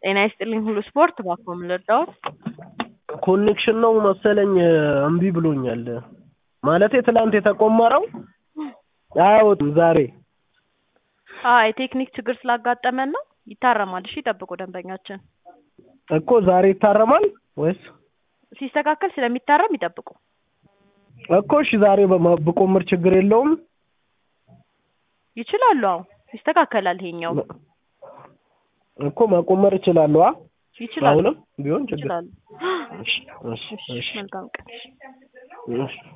ጤና ይስጥልኝ ሁሉ ስፖርት እባክዎ ምን ልርዳዎት? ኮኔክሽን ነው መሰለኝ እምቢ ብሎኛል። ማለቴ ትላንት የተቆመረው አያወጡም ዛሬ። አዎ የቴክኒክ ችግር ስላጋጠመን ነው። ይታረማል። እሺ ይጠብቁ ደንበኛችን። እኮ ዛሬ ይታረማል ወይስ? ሲስተካከል ስለሚታረም ይጠብቁ። እኮ እሺ ዛሬ በማ- ብቆምር ችግር የለውም? ይችላሉ። አዎ ይስተካከላል። ይሄኛው እኮ መቆመር እችላለሁ። አ ይችላሉ አሁንም ቢሆን ችግር ይችላሉ። እሺ እሺ እሺ እሺ መልካም ቀን። እሺ